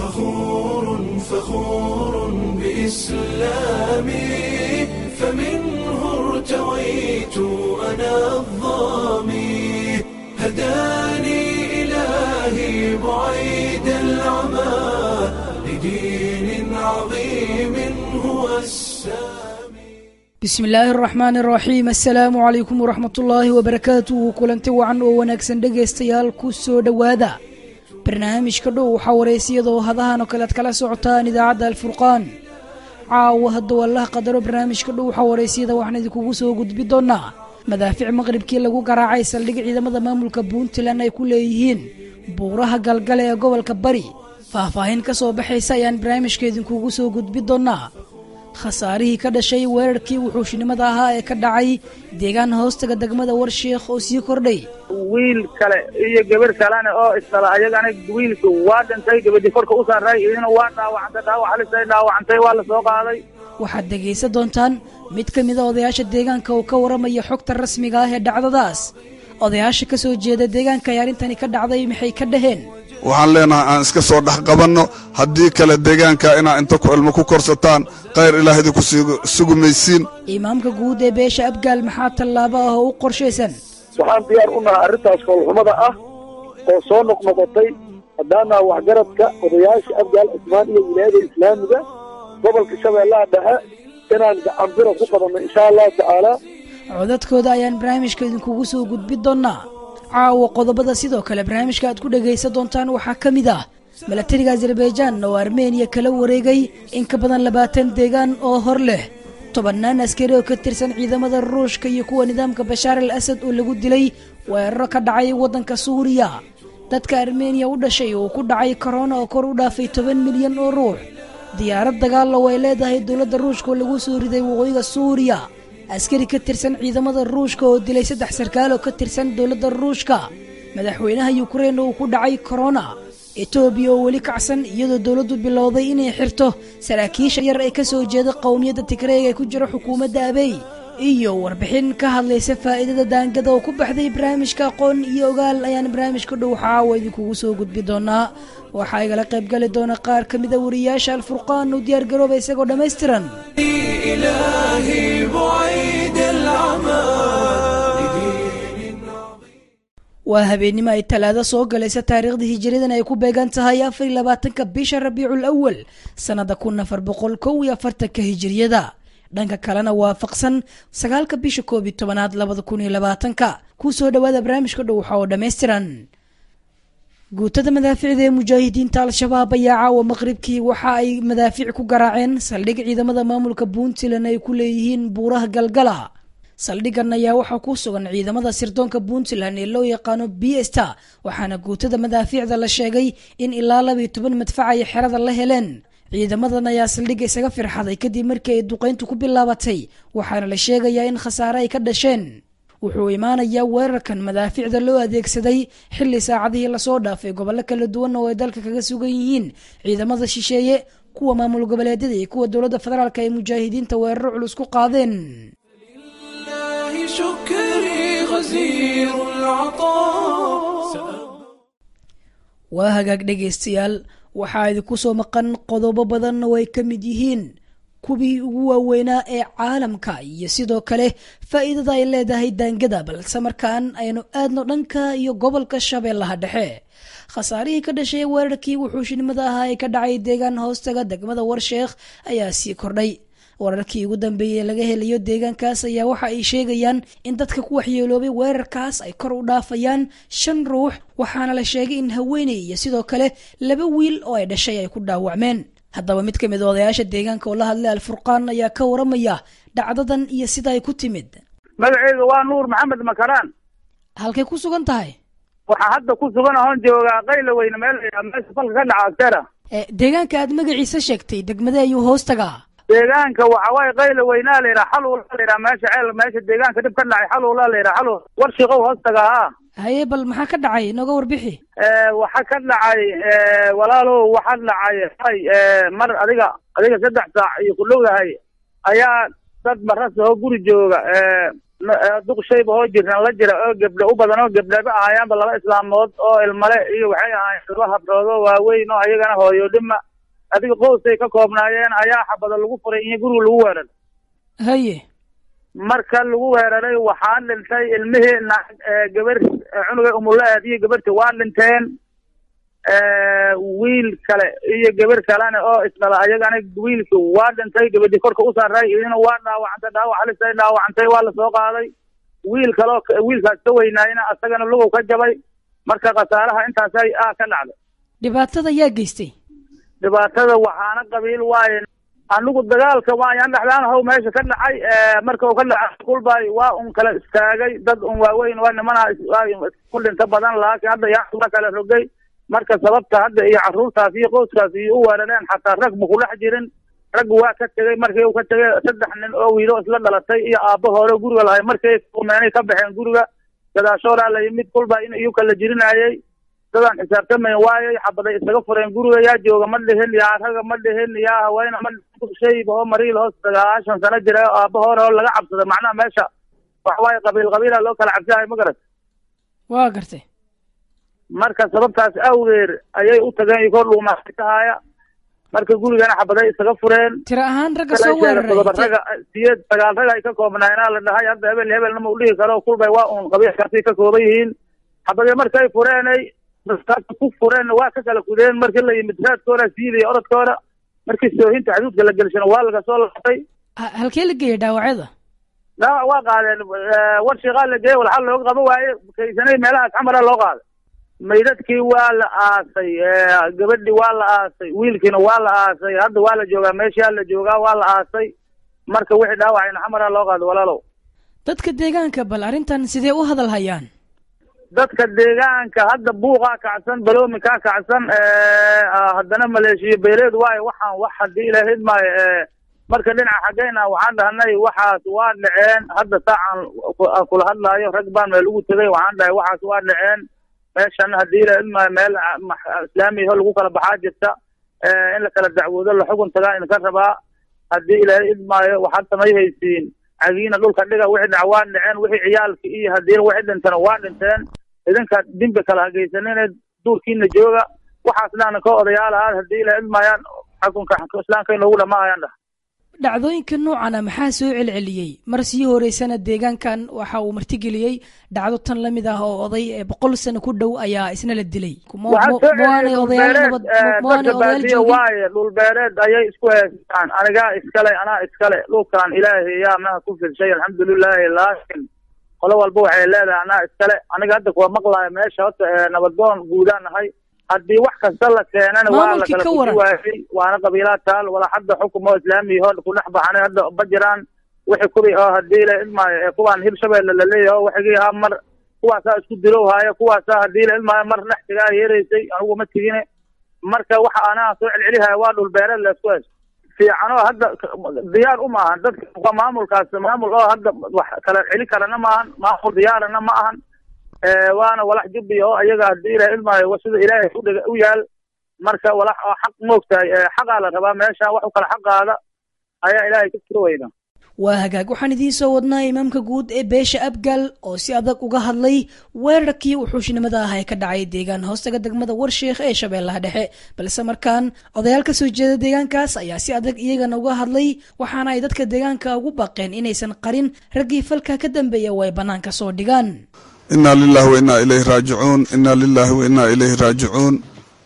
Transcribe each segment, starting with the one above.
فخور فخور بإسلامي فمنه ارتويت أنا الظامي هداني إلهي بعيد العمى لدين عظيم هو السامي bismi illaahi araxmaan araxiim assalaamu calaykum waraxmat ullaahi wabarakaatuhu kulanti wacan oo wanaagsan dhegaystayaal ku soo dhowaada barnaamijka dhow waxaa waraysiyadoo hadahan oo kale ad kala socotaan idaacadda alfurqaan caawa hadduu allaha qadaro barnaamijka dhow waxaa waraysiyada waxaan idinkugu soo gudbi doonaa madaafic maqribkii lagu garaacay saldhig ciidamada maamulka puntland ay ku leeyihiin buuraha galgale ee gobolka bari faahfaahin ka soo baxaysa ayaan barnaamijka idinkugu soo gudbi doonaa khasaarihii ka dhashay weerarkii wuxuushinimada ahaa ee ka dhacay deegaan hoostaga degmada warsheekh oo sii kordhay wiil kale iyo gabar kalena oo isdhala ayagana wiilka waa dhintay gabadhi korka u saaray idina waa dhaawacantay dhaawac halisay dhaawacantay waa la soo qaaday waxaad dhegaysan doontaan mid ka mida odayaasha deegaanka oo ka waramaya xogta rasmiga ah ee dhacdadaas odayaasha ka soo jeeda deegaanka ay arrintani ka dhacday maxay ka dhaheen waxaan leenahay aan iska soo dhex qabanno haddii kale deegaanka inaa inta ku ilmo ku korsataan khayr ilaah idinku sugumaysiin imaamka guud ee beesha abgaal maxaa tallaabo ah oo u qorshaysan waxaan diyaar u nahay arrintaas koolxumada ah oo soo noqnoqotay haddaanaa waxgaradka odayaasha abgaal cismaan iyo wilaayada islaamiga gobolka shabeellaha dhexe inaan gacanbira ku qabanno insha allahu tacaala codadkooda ayaan barnaamijka idinkugu soo gudbi doonaa caawa qodobada sidoo kale barnaamijka aad ku dhegaysan doontaan waxaa ka mid ah milatariga azerbaijaan oo armeniya kala wareegay in ka badan labaatan deegaan oo hor leh tobannaan askari oo ka tirsan ciidamada ruushka iyo kuwa nidaamka bashaar al asad oo lagu dilay weeraro ka dhacay waddanka suuriya dadka armeniya u dhashay oo ku dhacay korona oo kor u dhaafay toban milyan oo ruux diyaarad dagaalla oo ay leedahay dowladda ruushka oo lagu soo riday waqooyiga suuriya askari ka tirsan ciidamada ruushka oo dilay saddex sarkaal oo ka tirsan dowladda ruushka madaxweynaha yukrain oo ku dhacay korona etoobiya oo weli kacsan iyadoo dowladdu bilowday inay xirto saraakiisha yar ee ka soo jeeda qowmiyadda tigreeg ee ku jira xukuumadda abey iyo warbixin ka hadlaysa faa'iidada daangada oo ku baxday barnaamijka aqoon iyo ogaal ayaan barnaamijka dhow caawa idinkugu soo gudbi doonaa waxaa igala qayb gali doona qaar ka mida wariyaasha alfurqaan oo diyaargarooba isagoo dhammaystiran إلهي بعيد العمى لدين waa habeennimo ay talaado soo galaysa taariikhda hijiridan ay ku beegan tahay afar iyo labaatanka bisha rabiicul awal sannada kun afar boqol kow iyo afartanka hijiriyada dhanka kalena waafaqsan sagaalka bisha koob iyo tobanaad labada kun iyo labaatanka ku soo dhowaada barnaamijka dhow waxa oo dhammaystiran guutada madaaficda ee mujaahidiinta al-shabaab ayaa caawa maqribkii waxa ay madaafiic ku garaaceen saldhig ciidamada maamulka puntland ay ku leeyihiin buuraha galgala saldhigan ayaa waxaa ku sugan ciidamada sirdoonka puntland ee loo yaqaano biesta waxaana guutada madaafiicda la sheegay in ilaa labiyo toban madfac ay xerada la heleen ciidamadan ayaa saldhigga isaga firxaday kadib markii ay duqayntu ku bilaabatay waxaana la sheegayaa in khasaare ay ka dhasheen wuxuu imaanayaa weerarkan madaafiicda loo adeegsaday xilli saacadihii lasoo dhaafay gobollo kala duwan oo ay dalka kaga sugan yihiin ciidamada shisheeye kuwa maamul goboleedyada iyo kuwa dowladda federaalk ay mujaahidiinta weeraro culus ku qaadeen الله شكري غزير العطاء waa hagaag dhegaystayaal waxaa idinku soo maqan qodobo badan oo ay ka mid yihiin kuwii ugu waaweynaa ee caalamka iyo sidoo kale faa'iidada ay leedahay daangada balse markaan aynu aadno dhanka iyo gobolka shabeellaha dhexe khasaarihii ka dhashay weerarkii wuxuushinimada ahaa ee ka dhacay deegaan hoostaga degmada warsheekh ayaa sii kordhay wararkii ugu dambeeyey ee laga helayo deegaankaas ayaa waxa ay sheegayaan in dadka ku waxyeeloobay weerarkaas ay kor u dhaafayaan shan ruux waxaana la sheegay in haweeney iyo sidoo kale laba wiil oo ay dhashay ay ku dhaawacmeen haddaba mid ka mid a odayaasha deegaanka oo la hadlay alfurqaan ayaa ka waramaya dhacdadan iyo sida ay ku timid magaceyga waa nuur maxamed makaraan halkay ku sugan tahay waxaa hadda ku sugan ahoon joogaa qayla weyne meel la yidhaha meesha falka ka dhaca agtera Eh, deegaanka aad magaciisa sheegtay degmade ayuu hoostagaa deegaanka waxa waaye qayla weynaa la yidhaha xaluula la yidhaha meesha ceel meesha deegaanka dhib ka dhacay xaluula la yidhaha xalul warshiqow hoostagaa ha haye bal maxaa ka dhacay inooga warbixi waxa ka dhacay walaalow waxa dhacay hay mar adiga adiga saddex saac iyo ku dhowdahay ayaa dad maras oo guri jooga duq shayba oo jirnan la jira oo gebdho u badan oo gebdhaba ahaayaanba laba islaamood oo ilmale iyo waxay ahaayeen laba habrood oo waaweyn oo ayagana hooyodhima adiga qoysay ka koobnaayeen ayaa xabado lagu furay iyo guriga lagu weeraray haye marka lagu weeraray waxaa dhintay ilmihii naag gabar cunuga umulaad iyo gabarti waa dhinteen wiil kale iyo gabar kalena oo isdhala ayagana wiilki waa dhintay gabadhi korka u saaray idina waa dhaawacantay dhaawac halisay dhaawacantay waa lasoo qaaday wiil kaleo wiilkaas ka weynaayna asagana lugow ka jabay marka khasaaraha intaasay ah ka dhacday dhibaatada yaa geystay dhibaatada waxaana qabiil waaye anigu dagaalka waayaan dhexdaan how meesha ka dhacay marka uu ka dhacay kulbay waa un kala istaagay dad un waaweyn waa nimana ku dhinta badan laakiin hadda yaa kala rogay marka sababta hadda iyo carruurtaas iyo qoyskaas iyo u weerareen xataa rag ma ku dhex jirin raggu waa ka tegey markii uu ka tegey saddex nin oo wiilo isla dhalatay iyo aabba hore guriga lahay markay meenay ka baxeen guriga gadaashooraa la yimid kulba in iyu kala jirinaayey dadaan xisaabtamayn waayay xabaday isaga fureen guriga yaa jooga ma dhihin yaa raga ma dhihin yaa haweena ma shayba oo mariil hoos sagaashan sano jira oo aabba hore oo laga cabsada macnaha meesha waxa waaye qabiil qabiila loo kala cabsihayo ma garat waa gartay marka sababtaas awgeer ayay u tageen iyo kor dhuumaatahaaya marka gurigana xabaday isaga fureen tiro ahaan ragga soo weeraray todoba raga siyeed sagaal rag ay ka koobnaayeenaa la dhahay hadda hebel hebelna ma u dhihi karo kulbay waa uun qabiilkaasay ka kooban yihiin xabadee markay fureenay ku fureen waa ka kala kudeen markii la yimid raadkooda siidaya orodkooda markii soohinta xaduudka la gelishana waa laga soo laabtay halkee la geeyay dhaawacyada dhaawac waa qaadeen war shiiqaa la geeyey walxal looga qaba waaye kaysanay meelahaas xamara loo qaaday maydadkii waa la aasay gabadhi waa la aasay wiilkiina waa la aasay hadda waa la joogaa meeshaa la joogaa waa la aasay marka wixii dhaawacayna xamara loo qaaday walaalow dadka deegaanka bal arrintan sidee u hadal hayaan dadka deegaanka hadda buuqaa kacsan baloomi kaa kacsan haddana maleeshiyo beeleed waayo waxaan wax haddii ilaahid maayo marka dhinaca xaggeyna waxaan dhahnay waxaas waa dhaceen hadda saacaan kula hadlaayo rag baan meel ugu tegay waxaan dhahay waxaas waa dhaceen meeshana haddii ilaahid maayo meel islaamiyaho lagu kala baxaa jirta in la kala dacwoodo la xugun tagaa idinka rabaa haddii ilaahay idmaayo waxaad samay haysiin cagiina dhulka dhiga wixii dhac waa dhaceen wixii ciyaalki iyo haddii wixii dhintana waa dhinteen idinka dimbi kala hagaysanine duurkiina jooga waxaasna ka odayaal ahaad haddii ilaahay idmaayaan xukunka islaamka inoogu dhamaayaan dhah dhacdooyinka noocana maxaa soo celceliyey mar sii horeysana deegaankan waxa uu martigeliyey dhacdo tan la mid ah oo oday boqol sano ku dhow ayaa isna la dilay maanay odayaal nabad maanay odayaal joogin waaye dhul beereed ayay isku haystaan anigaa iskale anaa iskale dhulkan ilaahay yaa maha ku fidshay alxamdulilaahi laakin qolo walba waxay leedahay anaa iskale aniga hadda kuwa maqlaayo meesha horta nabadoon guudaan nahay haddii wax kasta la keenana waa la kala kusi waayey waana qabiilaa taal wala hadda xukum oo islaamiya oo ku dhex baxanay hadda ma jiraan wixii kubi oo haddii la idmaayo ee kuwaan hirshabeelle laleeyahay oo waxigii ahaa mar kuwaasaa isku dilow haayo kuwaasaa haddii la idmaayo mar dhex tigaa yeeraysay anigu ma tigine marka waxa anaa soo celcelihaya waa dhul beereed laisku haysto fiicanoo hadda diyaar uma ahan dadka maamulkaas maamul oo hadda wax kala celi karana maahan maamul diyaarana ma ahan waana walax jubbi oo ayaga haddii ilahay idmaayo sida ilaahay udhig u yaal marka walax oo xaq moogtahay xaqaa la rabaa meesha wax u kala xaqaada ayaa ilaahay ka tiro weyna waa hagaag waxaan idiin soo wadnaa imaamka guud ee beesha abgal oo si adag uga hadlay weerarkii wuxuushnimada ah ee ka dhacay deegaan hoostaga degmada warsheekh ee shabeellaha dhexe balse markaan odayaal ka soo jeeda deegaankaas ayaa si adag iyagana uga hadlay waxaana ay dadka deegaanka ugu baqeen inaysan qarin raggii falka ka dambeeya oo ay bannaanka soo dhigaan inaa lilahi wa inaa ilayhi raajicuun inaa lilahi wa inaa ilayhi raajicuun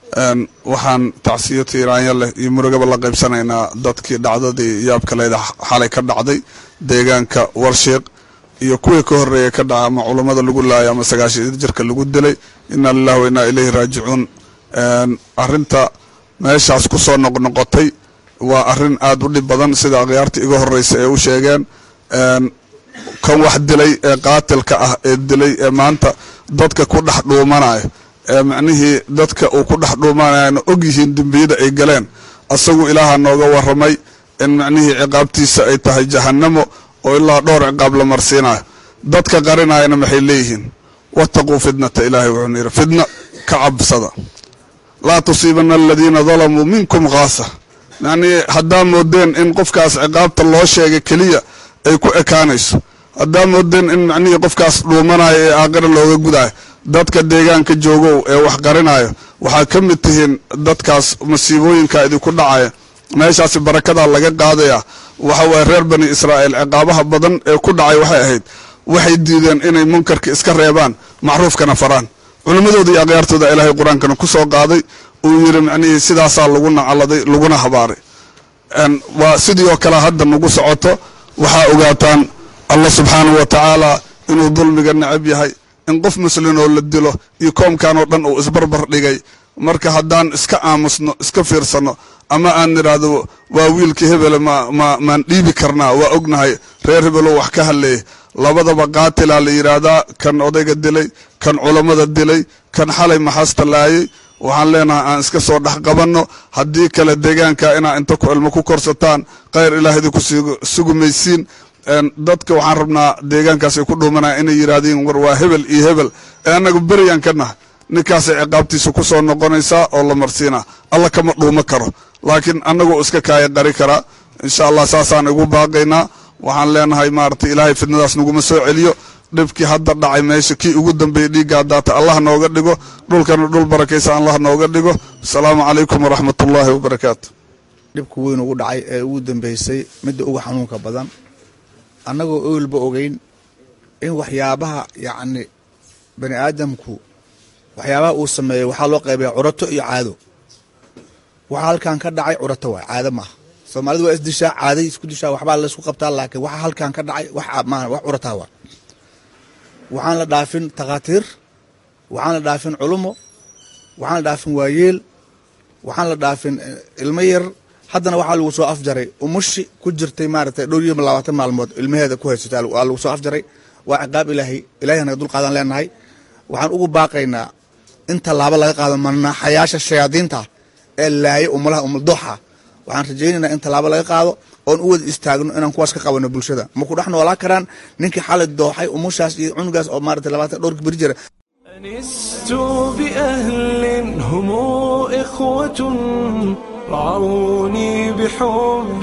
waxaan tacsiyo tiiraanya leh iyo murugaba la qaybsanaynaa dadkii dhacdadii yaabkaleeda xalay ka dhacday deegaanka warsheeq iyo kuwii ka horeeya ka dhaca ama culammada lagu laaya ama sagaashan jirka lagu dilay inaa lilahi wa inaa ilayhi raajicuun arinta meeshaas ku soo noqnoqotay waa arin aada u dhib badan sida akhyaarta iga horeysa ee u sheegeen kan wax dilay ee qaatilka ah ee dilay ee maanta dadka ku dhex dhuumanaya ee macnihii dadka uu ku dhex dhuumanayana og yihiin dembiyada ay galeen asagu ilaaha nooga waramay in macnihii ciqaabtiisa ay tahay jahannamo oo ilaa dhowr ciqaab la marsiinayo dadka qarinayana maxay leeyihiin wattaquu fitnata ilaahay wuxuuna yidhi fitna ka cabsada laa tusiibana aladiina dalamuu minkum khaasa macnihii haddaa moodeen in qofkaas ciqaabta loo sheegay keliya ay ku ekaanayso haddaa moodeen in macnihii qofkaas dhuumanayo ee aaqira looga gudayo dadka deegaanka joogow ee wax qarinayo waxaa ka mid tihiin dadkaas masiibooyinka idinku dhacaya meeshaasi barakadaa laga qaadaya waxa waye reer bani israa'iil ciqaabaha badan ee ku dhacay waxay ahayd waxay diideen inay munkarka iska reebaan macruufkana faraan culimmadooda iyo akhyaartooda ilaahay qur-aankana ku soo qaaday uu yidhi macnihii sidaasaa lagu nacaladay laguna habaaray waa sidii oo kale hadda nagu socoto waxaa ogaataan allah subxaanahu wa tacaala inuu dulmiga necab yahay in qof muslin oo la dilo iyo koomkan oo dhan uu isbarbar dhigay marka haddaan iska aamusno iska fiirsanno ama aan nidhaahdo waa wiilka hebele ma ma maan dhiibi karnaa waa ognahay reer hebelo wax ka hadleeyay labadaba qaatilaa la yidhaahdaa kan odayga dilay kan culammada dilay kan xalay maxaasta laayay waxaan leenahay aan iska soo dhex qabanno haddii kale deegaanka inaa inta ku cilmo ku korsataan khayr ilaah idinku sugumaysiin dadka waxaan rabnaa deegaankaas ay ku dhuumanaya inay yidhaahdeen war waa hebel iyo hebel ee annagu beriyaan ka nahay ninkaasay ciqaabtiisa ku soo noqonaysaa oo la marsiinaa alla kama dhuumo karo laakiin annagoo iska kaaya qari karaa insha allah saasaan igu baaqaynaa waxaan leenahay maaragtay ilaahay fidnadaas naguma soo celiyo dhibkii hadda dhacay meesha kii ugu dambeeyey dhiiggaa daata allah nooga dhigo dhulkana dhul barakaysa allah nooga dhigo asalaamu calaykum waraxmat ullaahi wabarakaatu dhibka weyn ugu dhacay ee ugu dambeysay midda ugu xanuunka badan annagoo owelba ogeyn in waxyaabaha yacni bani aadamku waxyaabaha uu sameeyey waxaa loo qaybaya curato iyo caado waxaa halkan ka dhacay curato waay caado maaha soomaalidu waa isdishaa caaday isku dishaa waxbaa laysku qabtaa laakiin waxa halkan ka dhacay wax maaha wax curataa waa waxaan la dhaafin takhaatiir waxaan la dhaafin culumo waxaan la dhaafin waayeel waxaan la dhaafin ilmo yar haddana waxaa lagu soo afjaray umushi ku jirtay maaragtay dhowr iyo labaatan maalmood ilmaheeda ku haysatay waa lagu soo afjaray waa ciqaab ilaahay ilahay naga dul qaadan leenahay waxaan ugu baaqaynaa in tallaabo laga qaado manaaxayaasha shayaadiinta ee laaya umalaha umaldooxa waxaan rajaynaynaa in tallaabo laga qaado oon u wada istaagno inaan kuwaas ka qabano bulshada ma ku dhex noolaa karaan ninkii xalay dooxay umushaas iyo cunugaas oo maarata labaatan dhowrka beri jira أنست بأهل هم إخوة رعوني بحب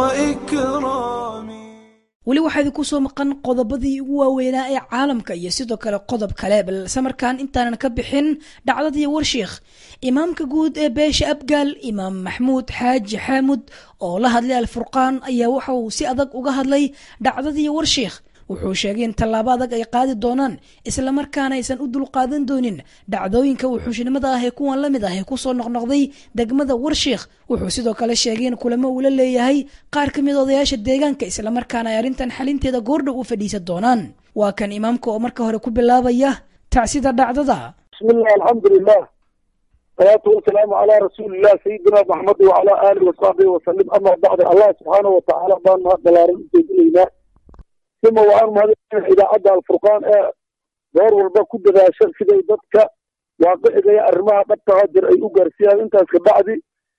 وإكرام weli waxaa idinku soo maqan qodobadii ugu waaweynaa ee caalamka iyo sidoo kale qodob kale balse markaan intaanan ka bixin dhacdadii warshiikh imaamka guud ee beesha abgaal imaam maxmuud xaaji xaamud oo la hadlay alfurqaan ayaa waxa uu si adag uga hadlay dhacdadii warshiikh wuxuu sheegay in tallaabo adag ay qaadi doonaan islamarkaana aysan u dulqaadan doonin dhacdooyinka wuxuushnimada ah ee kuwan la mid ah ee kusoo noqnoqday degmada warshiikh wuxuu sidoo kale sheegay in kulamo uu la leeyahay qaar ka mid odayaasha deegaanka islamarkaana ay arrintan xalinteeda goordhow u fadhiisan doonaan waa kan imaamka oo marka hore ku bilaabaya tacsida dhacdada بسم الله الحمد لله والصلاة والسلام على رسول الله سيدنا محمد وعلى آله وصحبه وسلم أما بعد الله سبحانه وتعالى بان ما دلارين سيدنا ثم وأن هذه إذا عدى الفرقان آه دور والبا كد ذا شر كده يددك واقع إذا أرمها قد تهجر أي أقر فيها انت كبعدي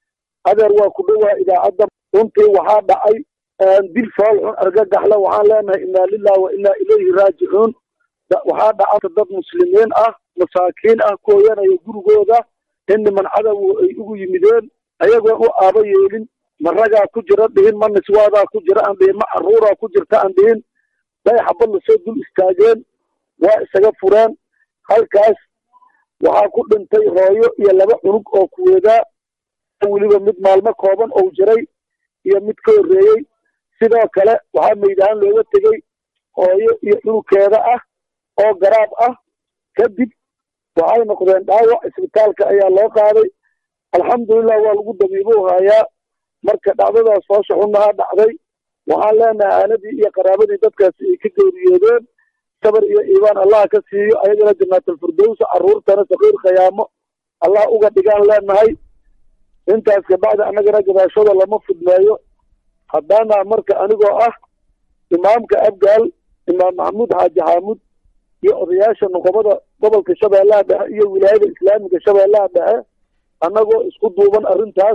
هذا هو كلها إذا عدى انت وحاد أي دل صالح أرقاق أحلى وحان لنا إنا لله وإنا إليه راجعون waxaa dhacata dad muslimiin ah masaakiin ah kooyanaya gurigooda in niman cadow ay ugu yimideen ayagoon u aaba yeelin ma ragaa ku jira dhihin ma niswaadaa ku jira aan dhihin ma caruuraa ku jirta aan dhihin bay xabad lasoo dul istaageen waa isaga fureen halkaas waxaa ku dhintay hooyo iyo laba cunug oo kuweedaa weliba mid maalmo kooban ou jiray iyo mid ka horreeyey sidoo kale waxaa meydaan looga tegey hooyo iyo cunugkeeda ah oo garaab ah kadib waxay noqdeen dhaawac isbitaalka ayaa loo qaaday alxamdulilah waa lagu dabiibuu hayaa marka dhacdadaas hoosha xunaha dhacday waxaan leenahay aanadii iyo qaraabadii dadkaasi ay ka geeriyoodeen sabar iyo iibaan allah ka siiyo ayagana janaatalfirdowsa carruurtana sakiir khayaamo allah uga dhigaan leenahay intaas kabacdi annagana gadaashooda lama fudmeeyo haddaana marka anigoo ah imaamka abgaal imaam maxamuud xaaji xaamud iyo odayaasha nuqobada gobolka shabeellaha dhexe iyo wilaayada islaamiga shabeellaha dhexe annagoo isku duuban arrintaas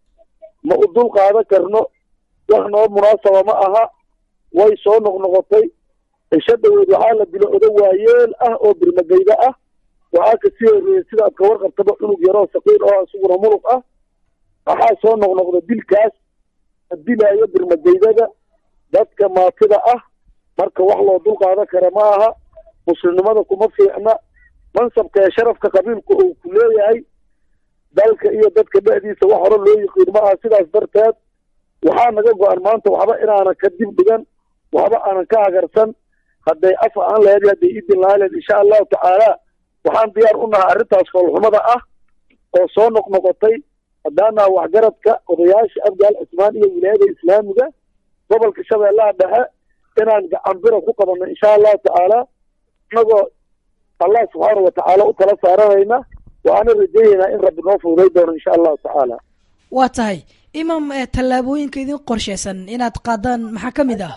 ma u dul qaadan karno wax noo munaasaba ma aha way soo noqnoqotay cisho dhaweed waxaa la dilo odo waayeel ah oo birmagayda ah waxaa kasii horreeyey sidaad ka warqabtaba cunug yaroo saqiir oo isaguna mulug ah waxaa soo noqnoqda dilkaas la dilaayo birmageydada dadka maatida ah marka wax loo dul qaadan kara ma aha muslimnimada kuma fiicna mansabka ee sharafka qabiilku uu ku leeyahay dalka iyo dadka dhexdiisa wax hore loo yiqiin ma aha sidaas darteed waxaa naga go-an maanta waxba inaanan ka dib dhigan waxba aanan ka hagarsan hadday af aan lahayd hadday idin lahaaleed insha allahu tacaala waxaan diyaar u nahay arrintaas foolxumada ah oo soo noqnoqotay haddaanaa waxgaradka odayaasha abgaal cismaan iyo wilaayada islaamiga gobolka shabeellaha dhexe inaan gacanbira ku qabanno insha allahu tacaala inagoo allah subxaana watacaala u tala saaranayna waxaana rajaynaynaa in rabbi noo fududay doono insha allahu tacaala waa tahay imaam tallaabooyinka idin qorshaysan inaad qaadaan maxaa ka mid ah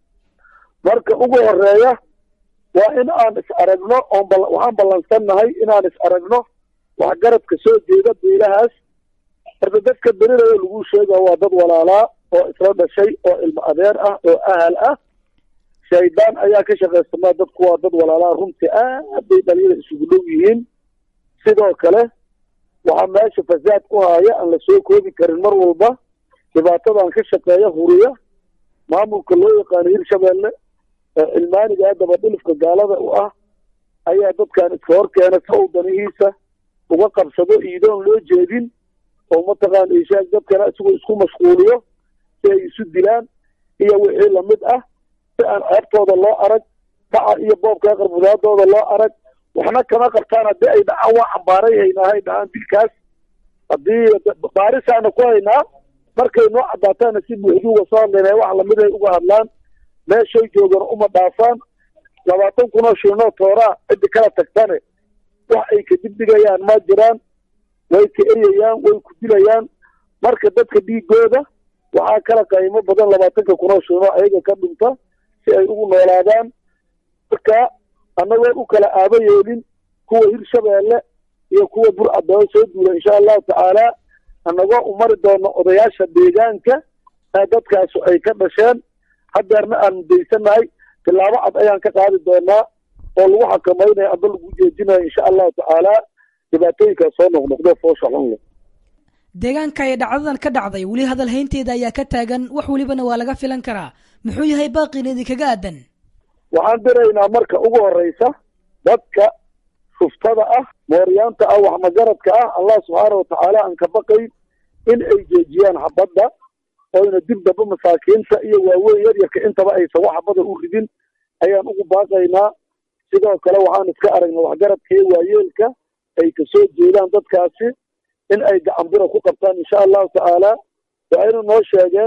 marka ugu horeeya waa in aan is aragno oon waxaan ballansannahay inaan is aragno waxgaradka soo jeeda beelahaas horta dadka berilaya lagu sheega waa dad walaalaa oo isla dhashay oo ilmo adeer ah oo ahal ah shaydaan ayaa ka shaqaysamaa dadku waa dad walaalaa runtii aad bay dhalinyada isugu dhow yihiin sidoo kale waxaa meesha fasaad ku haaya aan la soo koobi karin mar walba dhibaatadan ka shaqeeya huriya maamulka loo yaqaano hirshabeelle ee cilmaaniga haddaba dhilifka gaalada u ah ayaa dadkan iska hor keena si uu danihiisa uga qabsado iidoon loo jeedin oo mataqaana ishaag dadkana isagoo isku mashquuliyo si ay isu dilaan iyo wixii lamid ah si aan ceebtooda loo arag dhaca iyo boobka qarbudaadooda loo arag waxna kama qabtaan haddii ay dhacaan waa cambaaray haynaahay dhahaan dilkaas haddii baarisaana ku haynaa markay noo caddaataana si buuxdii uga soo hadlayna wax lamid ay uga hadlaan meeshay joogana uma dhaafaan labaatan kunoo shilnoo tooraa ciddi kala tagtane wax ay ka digdigayaan ma jiraan way ka eryayaan way ku dilayaan marka dadka dhiigooda waxaa kala qiimo badan labaatanka kunoo shilnoo ayaga ka dhinta si ay ugu noolaadaan marka annagoon u kala aaba yeelin kuwa hirshabeelle iyo kuwa burcadoo soo duula insha allahu tacaala annagoo u mari doono odayaasha deegaanka ee dadkaasu ay ka dhasheen hadeerna aan mudaysanahay tilaabo cad ayaan ka qaadi doonaa oo lagu xakamaynayo amba lagu jeejinayo insha allahu tacaala dhibaatooyinkaas soo noqnoqdo foosha xun leh deegaanka ay dhacdadan ka dhacday weli hadal haynteeda ayaa ka taagan wax welibana waa laga filan karaa muxuu yahay baaqin idinkaga aadan waxaan diraynaa marka ugu horeysa dadka shuftada ah mooryaanta ah waxmagaradka ah allah subxaana watacaala aan ka baqayn in ay jeejiyaan xabadda oyna dib damba masaakiinta iyo waaweyn yaryarka intaba aysan wax xabada u ridin ayaan ugu baaqaynaa sidoo kale waxaan iska aragnay waxgaradka iyo waayeelka ay kasoo jeedaan dadkaasi in ay gacanbira ku qabtaan insha allahu tacaala waxayna noo sheegeen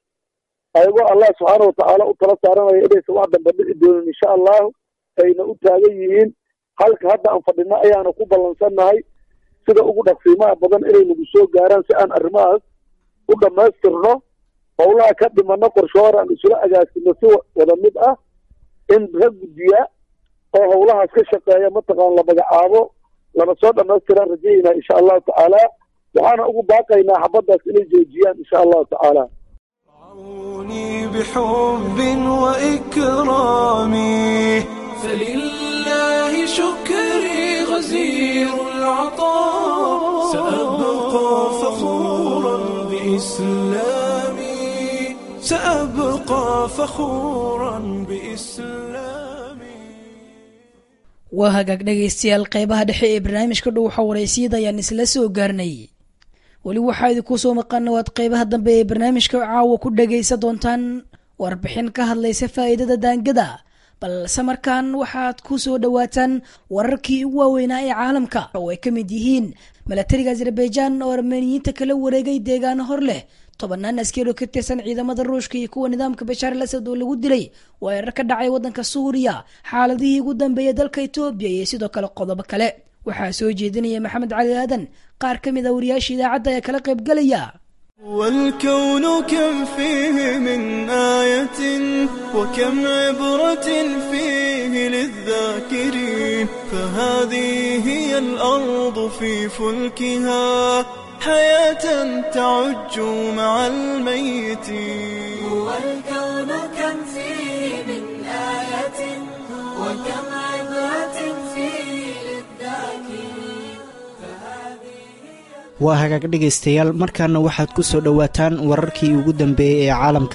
ayagoo allah subxaana watacaala u tala saaranaya inaysan wax damba dhici doonin insha allahu ayna u taagan yihiin halka hadda aan fadhino ayaana ku ballansannahay sida ugu dhaqsiimaha badan inay nagu soo gaaraan si aan arrimahaas u dhammaystirno howlaha ka dhimano qorshe hore aan isula agaasino si wada mid ah in rag guddiya oo howlahaas ka shaqeeya mataqaan la magacaabo lana soo dhammaystiraan rajaynaa insha allahu tacaala waxaana ugu baaqaynaa xabaddaas inay joojiyaan insha allahu tacaala رعوني بحب وإكرامي فلله شكري غزير العطاء سأبقى فخورا بإسلامي سأبقى فخورا بإسلامي waa hagaag dhegaystayaal qeybaha dhexe ee barnaamijka dhow xawareysiyada ayaan isla soo gaarnay weli waxaa idinku soo maqana waad qeybaha dambe ee barnaamijka caawa ku dhagaysa doontaan warbixin ka hadlaysa faa'iidada daangada balse markaan waxaad ku soo dhowaataan wararkii ugu waaweynaa ee caalamka oo ay ka mid yihiin milatariga azerbaijan oo armeniyiinta kala wareegay deegaano hor leh tobanaan askari oo ka tirsan ciidamada ruushka iyo kuwa nidaamka bashaar al asad oo lagu dilay weerar ka dhacay waddanka suuriya xaaladihii ugu dambeeyay dalka etoobiya iyo sidoo kale qodobo kale waxaa soo jeedinaya maxamed cali aadan qaar ka mid a wariyaasha idaacadda ee kala qaybgalaya والكون كم فيه من آية وكم عبرة فيه للذاكرين فهذه هي الأرض في فلكها حياة تعج مع الميتين والكون كم فيه من آية وكم عبرة فيه للذاكرين waa hagaag dhegaystayaal markaana waxaad ku soo dhowaataan wararkii ugu dambeeyey ee caalamka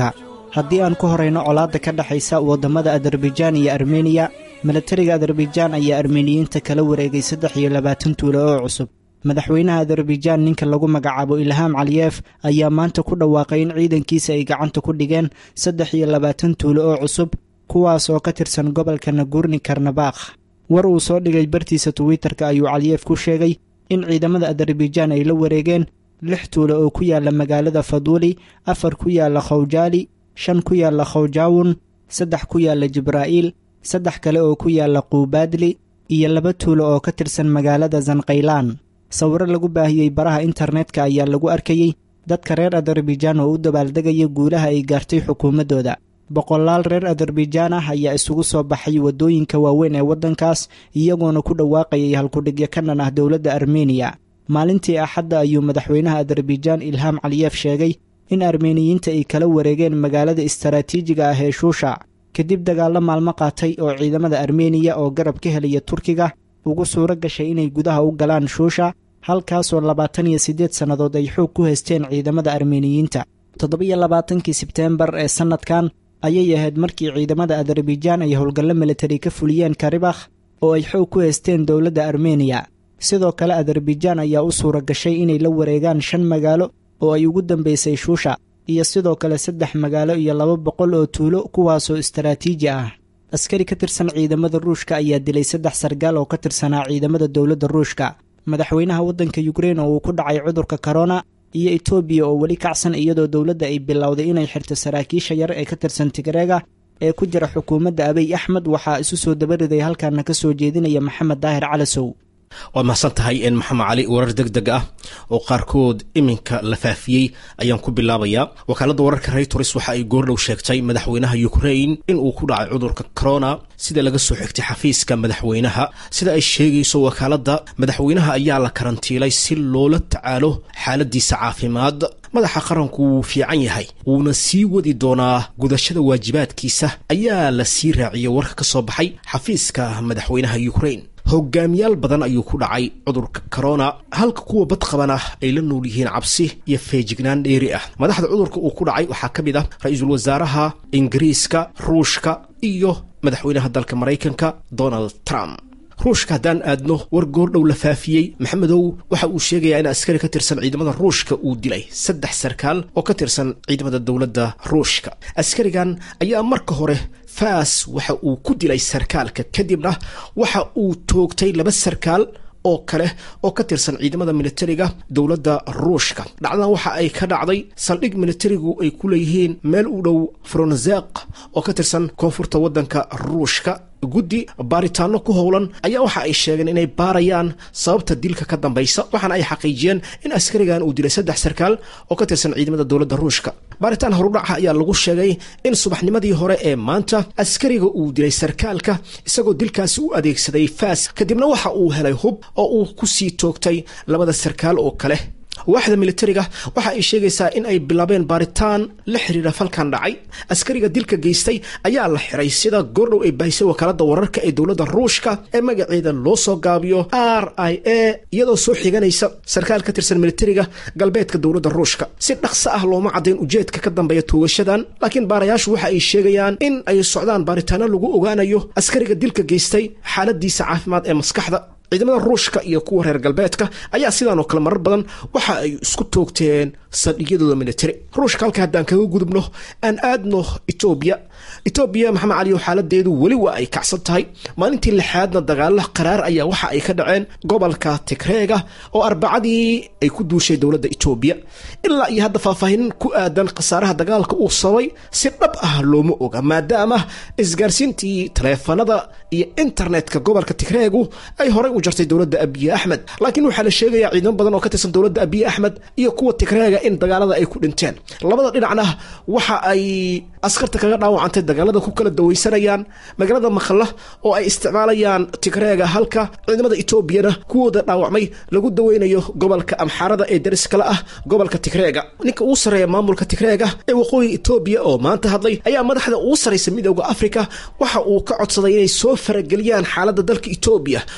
haddii aan ku horayno colaadda ka dhexaysa waddamada adarbaijaan iyo armeniya milatariga adarbaijaan ayaa armeniyiinta kala wareegay saddex iyo labaatan tuulo oo cusub madaxweynaha adarbaijaan ninka lagu magacaabo ilhaam caliyef ayaa maanta ku dhawaaqay in ciidankiisa ay gacanta ku dhigeen saddex iyo labaatan tuulo oo cusub kuwaas oo ka tirsan gobolka nagurni karnabakh war uu soo dhigay bartiisa twitter-ka ayuu caliyef ku sheegay in ciidamada adarbaijaan ay la wareegeen lix tuulo oo ku yaala magaalada faduuli afar ku yaala khawjaali shan ku yaala khawjaawun saddex ku yaala jibraa'iil saddex kale oo ku yaala quubaadli iyo laba tuulo oo ka tirsan magaalada zankhaylaan sawiro lagu baahiyey baraha internetka ayaa lagu arkayey dadka reer adarbaijaan oo u dabaaldegaya guulaha ay gaartay xukuumaddooda boqolaal reer adarbaijaan ah ayaa isugu soo baxay waddooyinka waaweyn ee waddankaas iyagoona ku dhawaaqayay halkudhigyo ka dhan ah dowladda armeniya maalintii axadda ayuu madaxweynaha adarbaijaan ilhaam caliyef sheegay in armeniyiinta ay kala wareegeen magaalada istaraatiijiga ah ee shuusha kadib dagaallo maalmo qaatay oo ciidamada armeniya oo garab ka helaya turkiga ugu suuro gashay inay gudaha u galaan shuusha halkaasoo labaatan iyo siddeed sannadood ay xoog ku haysteen ciidamada armeniyiinta toddobiyo labaatankii sebteembar ee sannadkan ayay ahayd markii ciidamada adarbaijaan ay howlgallo militari ka fuliyeen karibakh oo ay xoog ku haysteen dowladda armeniya sidoo kale adarbaijaan ayaa u suura gashay inay la wareegaan shan magaalo oo ay ugu dambaysay shuusha iyo sidoo kale saddex magaalo iyo laba boqol oo tuulo kuwaasoo istaraatiiji ah askari ka tirsan ciidamada ruushka ayaa dilay saddex sargaal oo ka tirsanaa ciidamada dowladda ruushka madaxweynaha waddanka yukrein oo uu ku dhacay cudurka korona iyo etoobiya oo weli kacsan iyadoo dowladda ay bilowday inay xirto saraakiisha yar ee ka tirsan tigreega ee ku jira xukuumadda abiy axmed waxaa isu soo dabariday halkaana ka soo jeedinaya maxamed daahir calasow waad mahadsan tahay n maxamed cali warar deg deg ah oo qaarkood iminka la faafiyey ayaan ku bilaabayaa wakaaladda wararka reytors waxa ay goordhow sheegtay madaxweynaha ukrain in uu ku dhacay cudurka corona sida laga soo xigtay xafiiska madaxweynaha sida ay sheegayso wakaaladda madaxweynaha ayaa la karantiilay si loola tacaalo xaaladiisa caafimaad madaxa qaranku wuu fiican yahay wuuna sii wadi doonaa gudashada waajibaadkiisa ayaa la sii raaciyey warka ka soo baxay xafiiska madaxweynaha ukrain hogaamiyaal badan ayuu ku dhacay cudurka corona halka kuwa badqabana ay la nool yihiin cabsi iyo feejignaan dheeri ah madaxda cudurka uu ku dhacay waxaa ka mid ah ra-iisul wasaaraha ingiriiska ruushka iyo madaxweynaha dalka maraykanka donald trump ruushka haddaan aadno war goordhow la faafiyey maxamedow waxa uu sheegayaa in askari ka tirsan ciidamada ruushka uu dilay saddex sarkaal oo ka tirsan ciidamada dowladda ruushka askarigan ayaa marka hore faas waxa uu ku dilay sarkaalka kadibna waxa uu toogtay laba sarkaal oo kale oo ka tirsan ciidamada militariga dowladda ruushka dhacdadan waxa ay ka dhacday saldhig militarigu ay ku leeyihiin meel u dhow fronzek oo ka tirsan koonfurta waddanka ruushka guddi baaritaano ku howlan ayaa waxa ay sheegeen inay baarayaan sababta dilka ka dambaysa waxaana ay xaqiijiyeen in askarigan uu dilay saddex sarkaal oo ka tirsan ciidamada dowladda ruushka baaritaan horudhaca ayaa lagu sheegay in subaxnimadii hore ee maanta askariga uu dilay sarkaalka isagoo dilkaasi u adeegsaday faas kadibna waxa uu helay hub oo uu ku sii toogtay labada sarkaal oo kale waaxda militariga waxa ay sheegaysaa in ay bilaabeen baaritaan la xiriira falkan dhacay askariga dilka geystay ayaa la xiray sida goordhow ay baahisay wakaalada wararka ee dowladda ruushka ee magaceeda loo soo gaabiyo r i a iyadoo soo xiganaysa sarkaal ka tirsan militariga galbeedka dowladda ruushka si dhaqso ah looma caddayn ujeedka ka dambeeya toogashadan laakiin baarayaashu waxa ay sheegayaan in ay socdaan baaritaano lagu ogaanayo askariga dilka geystay xaaladiisa caafimaad ee maskaxda ciidamada ruushka iyo kuwa reer galbeedka ayaa sidaan oo kale marar badan waxa ay isku toogteen saldhigyadooda militari ruushka halka haddaan kaga gudubno aan aadno etoobiya etoobiya maxamed cali oo xaaladeedu weli waa ay kacsan tahay maalintii lixaadna dagaalo qaraar ayaa waxa ay ka dhaceen gobolka tigreega oo arbacadii ay ku duushay dowladda etoobiya ilaa iyo hadda faahfaahin ku aadan khasaaraha dagaalka uu sabay si dhab ah looma oga maadaama isgaarsiintii taleefanada iyo internetka gobolka tigreegu ay horey u jartay dowladda abiye axmed laakiin waxaa la sheegayaa ciidamo badan oo ka tirsan dowladda abiye axmed iyo kuwa tigreega in dagaalada ay ku dhinteen labada dhinacna waxa ay askarta kaga dhaawacantay dagaalada ku kala dawaysanayaan magaalada makhalla oo ay isticmaalayaan tigreega halka ciidamada etoobiyana kuwooda dhaawacmay lagu daweynayo gobolka amxaarada ee dariskala ah gobolka tigreega ninka uu sarreeya maamulka tigreega ee waqooyi etoobiya oo maanta hadlay ayaa madaxda ugu sarraysa midooda afrika waxa uu ka codsaday inay soo farageliyaan xaaladda dalka etoobiya oo uu sheegay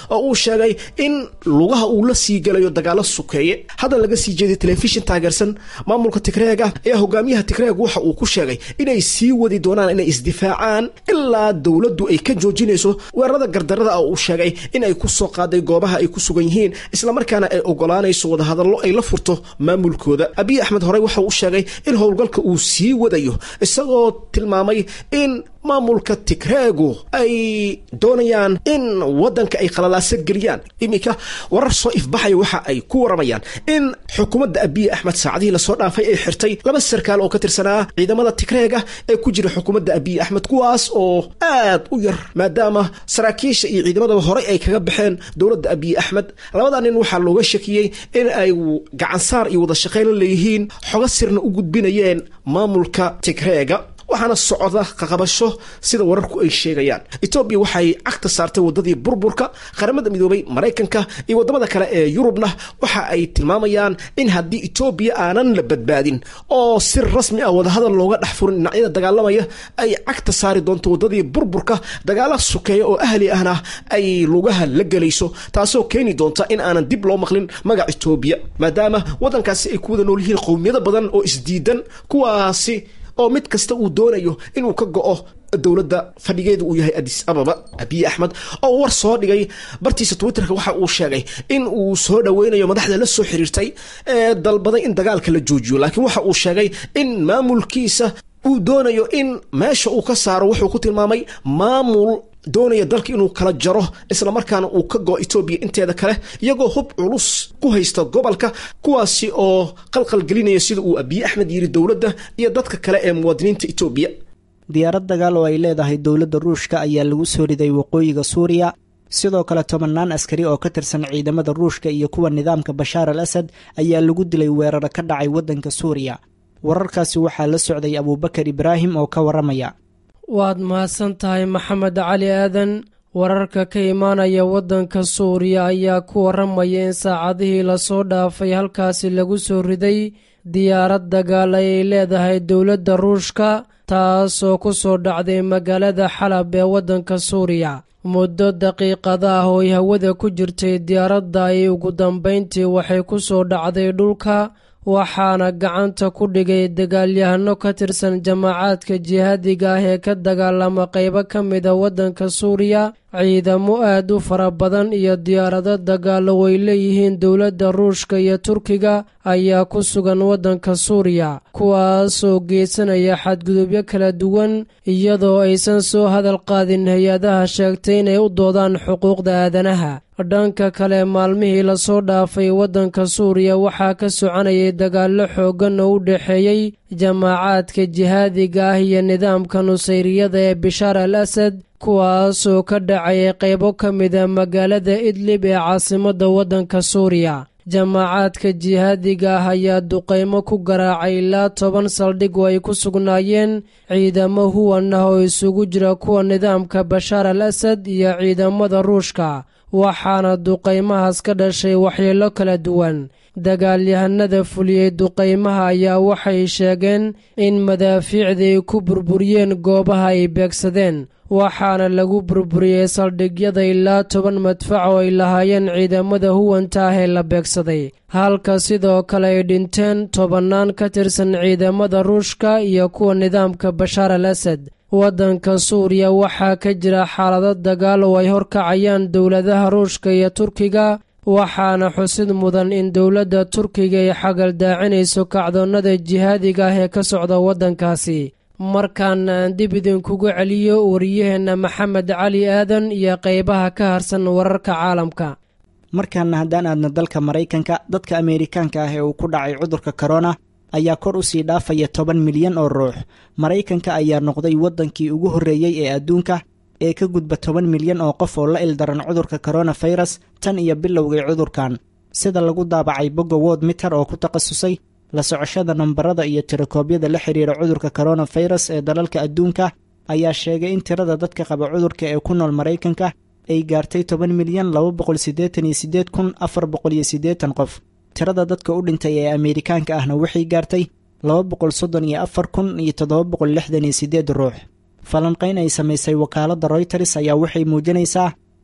sheegay in lugaha uu la sii gelayo dagaalo sukeeye hadda laga sii jeeday telefishin taageersan maamulka tigreega ayaa hogaamiyaha tigreeg waxa uu ku sheegay inay sii wadi doonaan inay isdifaacaan ilaa dowladdu ay ka joojinayso weerarada gardarada ah uu sheegay in ay ku soo qaaday goobaha ay ku sugan yihiin islamarkaana ay ogolaanayso wadahadallo ay la furto maamulkooda abiy axmed horey waxa uu sheegay in howlgalka uu sii wadayo isagoo tilmaamay in maamulka tigreegu ay doonayaan in wadanka ay khalalaaso geliyaan iminka warar soo ifbaxaya waxa ay ku waramayaan in xukuumadda abiy axmed saacadihii lasoo dhaafay ay xirtay laba sarkaal oo ka tirsanaa ciidamada tigreega ee ku jira xukuumadda abiy axmed kuwaas oo aad u yar maadaama saraakiisha iyo ciidamadaba horey ay kaga baxeen dowladda abiy axmed labada nin waxaa looga shakiyey in ay gacansaar iyo wada shaqayn la leeyihiin xogo sirna u gudbinayeen maamulka tigreega waxaana socda qaqabasho sida wararku ay sheegayaan etoobiya waxay cagta saartay wadadii burburka qaramada midoobay maraykanka iyo wadamada kale ee yurubna waxa ay tilmaamayaan in haddii etoobiya aanan la badbaadin oo si rasmi ah wadahadal looga dhex furin dhinacyada dagaalamaya ay cagta saari doonto wadadii burburka dagaala sukeeya oo ahli ahna ay lugaha la gelayso taasoo keeni doonta in aanan dib loo maqlin magac etoobiya maadaama wadankaasi ay ku wada nool yihiin qowmiyado badan oo isdiidan kuwaasi oo mid kasta uu doonayo inuu ka go-o dowladda fadhigeedu uu yahay adis ababa abiy axmed oo war soo dhigay bartiisa twitterka waxa uu sheegay in uu soo dhoweynayo madaxda la soo xiriirtay ee dalbaday in dagaalka la joojiyo laakiin waxa uu sheegay in maamulkiisa uu doonayo in meesha uu ka saaro wuxuu ku tilmaamay maamul doonaya dalka inuu kala jaro islamarkaana uu ka go etoobiya inteeda kale iyagoo hub culus ku haysta gobolka kuwaasi oo qalqal gelinaya sida uu abiy axmed yiri dowladda iyo dadka kale ee muwaadiniinta etoobiya diyaarad dagaal oo ay leedahay dowladda ruushka ayaa lagu soo riday waqooyiga suuriya sidoo kale tobannaan askari oo ka tirsan ciidamada ruushka iyo kuwa nidaamka bashaar al asad ayaa lagu dilay weeraro ka dhacay waddanka suuriya wararkaasi waxaa la socday abuubakar ibraahim oo ka warramaya waad mahadsan tahay maxamed cali aadan wararka ka imaanaya waddanka suuriya ayaa ku warramaya in saacadihii lasoo dhaafay halkaasi lagu soo riday diyaarad dagaal ay leedahay dowladda ruushka taasoo ku soo dhacday magaalada xalab ee waddanka suuriya muddo daqiiqada ah oo ay hawada ku jirtay diyaaradda ay ugu dambayntii waxay ku soo dhacday dhulka waxaana gacanta ku dhigay dagaalyahano ka tirsan jamaacaadka jihaadiga ah ee ka dagaalama qaybo ka mida waddanka suuriya ciidamo aad u fara badan iyo diyaarado dagaalo way leeyihiin dowladda ruushka iyo turkiga ayaa ku sugan waddanka suuriya kuwaasoo geysanaya xadgudubyo kala duwan iyadoo aysan soo hadal qaadin hay-adaha sheegtay inay u doodaan xuquuqda aadanaha dhanka kale maalmihii lasoo dhaafay waddanka suuriya waxaa ka soconayay dagaallo xooggan oo u dhexeeyey jamaacaadka jihaadiga ah iyo nidaamka nusayriyada ee bishaar al asad kuwaasoo ka dhacayay qaybo ka mida magaalada idlib ee caasimadda waddanka suuriya jamaacaadka jihaadiga ah ayaa duqaymo ku garaacay ilaa toban saldhig oo ay ku sugnaayeen ciidamo huwan ah oo isugu jira kuwa nidaamka bashaar al asad iyo ciidamada ruushka waxaana duqaymahaas ka dhashay waxyeello kala duwan dagaalyahanada fuliyey duqaymaha ayaa waxay sheegeen in madaafiicda ay ku burburiyeen goobaha ay beegsadeen waxaana lagu burburiyey saldhigyada ilaa toban madfac oo ay lahaayeen ciidamada huwanta ah ee la beegsaday halka sidoo kale ay dhinteen tobannaan ka tirsan ciidamada ruushka iyo kuwa nidaamka bashaar al asad waddanka suuriya waxaa ka jira xaalado dagaal oo ay horkacayaan dowladaha ruushka iyo turkiga waxaana xusid mudan in dowladda turkiga ay xagaldaacinayso kacdoonnada jihaadiga ah ee ka socda waddankaasi markaana aan dib idinkugu celiyo wariyaheenna maxamed cali aadan iyo qaybaha ka harsan wararka caalamka markaana haddaan aadno dalka maraykanka dadka ameerikaanka ah ee uu ku dhacay cudurka korona ayaa kor u sii dhaafaya toban milyan oo ruux maraykanka ayaa noqday waddankii ugu horreeyey ee adduunka ee ka gudba toban milyan oo qof oo la ildaran cudurka koronafirus tan iyo bilowgay cudurkan sida lagu daabacay bogga wod miter oo ku takhasusay la socoshada nambarada iyo tirakoobyada la xiriira cudurka koronafirus ee dalalka adduunka ayaa sheegay in tirada dadka qaba cudurka ee ku nool maraykanka ay gaartay toban milyan laba boqol siddeetan iyo siddeed kun afar boqol iyo siddeetan qof tirada dadka u dhintay ee ameerikaanka ahna waxay gaartay laba boqol soddon iyo afar kun iyo toddoba boqol lixdan iyo siddeed ruux falanqayn ay samaysay wakaaladda royters ayaa waxay muujinaysaa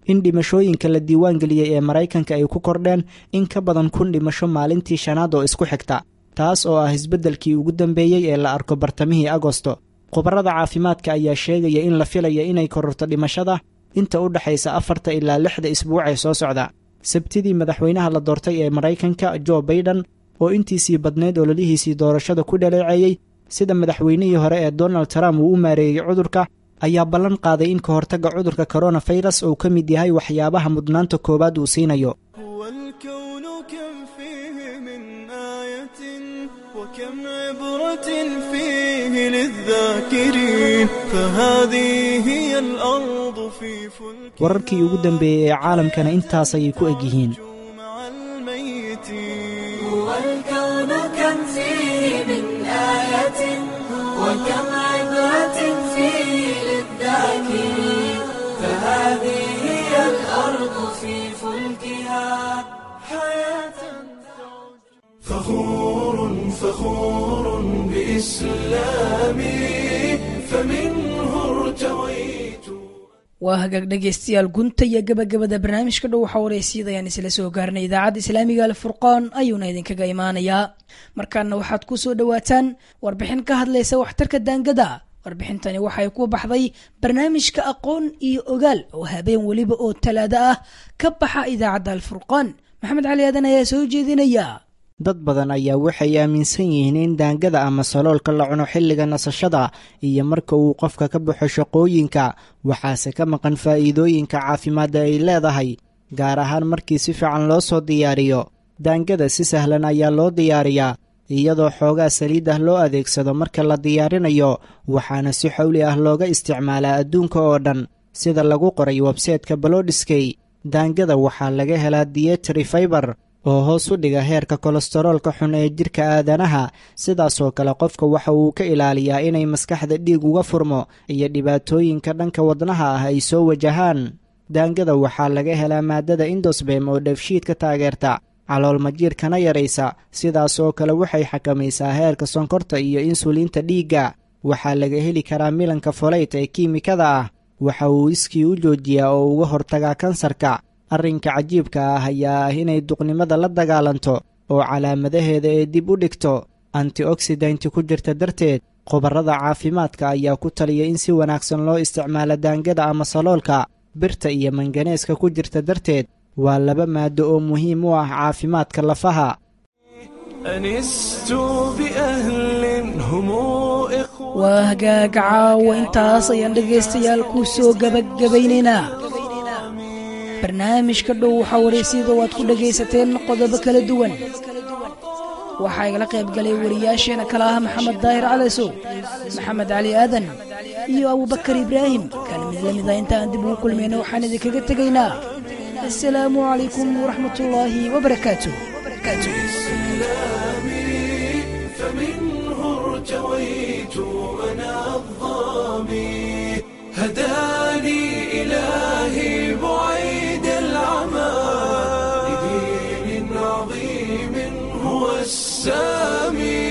in dhimashooyinka la diiwaangeliyey ee maraykanka ay ku kordheen in ka badan kun dhimasho maalintii shanaad oo isku xigta taas oo ah isbeddelkii ugu dambeeyey ee la arko bartamihii agosto khubarada caafimaadka ayaa sheegaya in la filaya inay kororto dhimashada inta u dhexaysa afarta ilaa lixda isbuuc ee soo socda sabtidii madaxweynaha la doortay ee maraykanka jo baiden oo intiisii badneyd ololihiisii doorashada ku dhaleeceeyey sida madaxweynihii hore ee donald trump uu u maareeyey cudurka ayaa ballan qaaday in ka hortagga cudurka koronafirus uu ka mid yahay waxyaabaha mudnaanta koowaad uu siinayo والكون كم فيه من آية وكم عبرة فيه للذاكرين فهذه هي الأرض في فلك wararkii ugu dambeeyey ee caalamkana intaas ayay ku eg yihiin مع الميتين والكون كم فيه من آية وكم عبرة فيه للذاكرين فهذه هي الأرض في فلكها حياة فخور فخور بإسلامي فمنه ارتويت waa hagaag dhegaystayaal gunta iyo gabagabada barnaamijka dhow waxaa wareysiyada ayaan isla soo gaarnay idaacadda islaamiga alfurqaan ayuuna idinkaga imaanayaa markaana waxaad ku soo dhowaataan warbixin ka hadlaysa waxtarka daangada warbixintani waxay ku baxday barnaamijka aqoon iyo ogaal oo habeen weliba oo talaado ah ka baxa idaacadda alfurqaan maxamed cali aadan ayaa soo jeedinaya dad badan ayaa waxay aaminsan yihiin in daangada ama saloolka la cuno xilliga nasashada iyo marka uu qofka ka baxo shaqooyinka waxaase ka maqan faa'iidooyinka caafimaadda ay leedahay gaar ahaan markii si fiican loo soo diyaariyo daangada si sahlan ayaa loo diyaariyaa iyadoo xoogaa saliid ah loo adeegsado marka la diyaarinayo waxaana si xowli ah looga isticmaalaa adduunka oo dhan sida lagu qoray websayteka balodiskey daangada waxaa laga helaa dietary faibar oo hoos u dhiga heerka kolestaroolka xun ee jidhka aadanaha sidaasoo kale qofka waxa uu ka ilaaliyaa inay maskaxda dhiig uga furmo iyo dhibaatooyinka dhanka wadnaha ah ay soo wajahaan daangada waxaa laga helaa maadada indosbem oo dheefshiidka taageerta calool majiirkana yaraysa sidaas oo kale waxay xakamaysaa heerka sonkorta iyo insuliinta dhiigga waxaa laga heli karaa milanka foleyt ee kiimikada ah waxa uu iskii u joojiyaa oo uga hortagaa kansarka arrinka cajiibka ah ayaa ah inay duqnimada la dagaalanto oo calaamadaheeda ee dib u dhigto antioksidanti ku jirta darteed khubarrada caafimaadka ayaa ku taliya in si wanaagsan loo isticmaalo daangada ama saloolka birta iyo manganeeska ku jirta darteed waa laba maado oo muhiim u ah caafimaadka lafaha أنست بأهل هم إخوة waa hagaag caawa intaas ayaan dhegaystayaal ku soo gabagabaynaynaa barnaamijka dhow waxaa wareysiyada oo aad ku dhegaysateen qodobo kala duwan waxaa igala qayb galay wariyaasheena kale ah maxamed daahir calasow maxamed cali aadan iyo abubakar ibraahim kana mid la mid ah inta aan dib ugu kulmayna waxaan idinkaga tegaynaa assalaamu calaykum waraxmatullaahi wabarakaatu إسلامي فمنه ارتويت أنا الظامي هداني إلهي بعيد العمى لدين عظيم هو السامي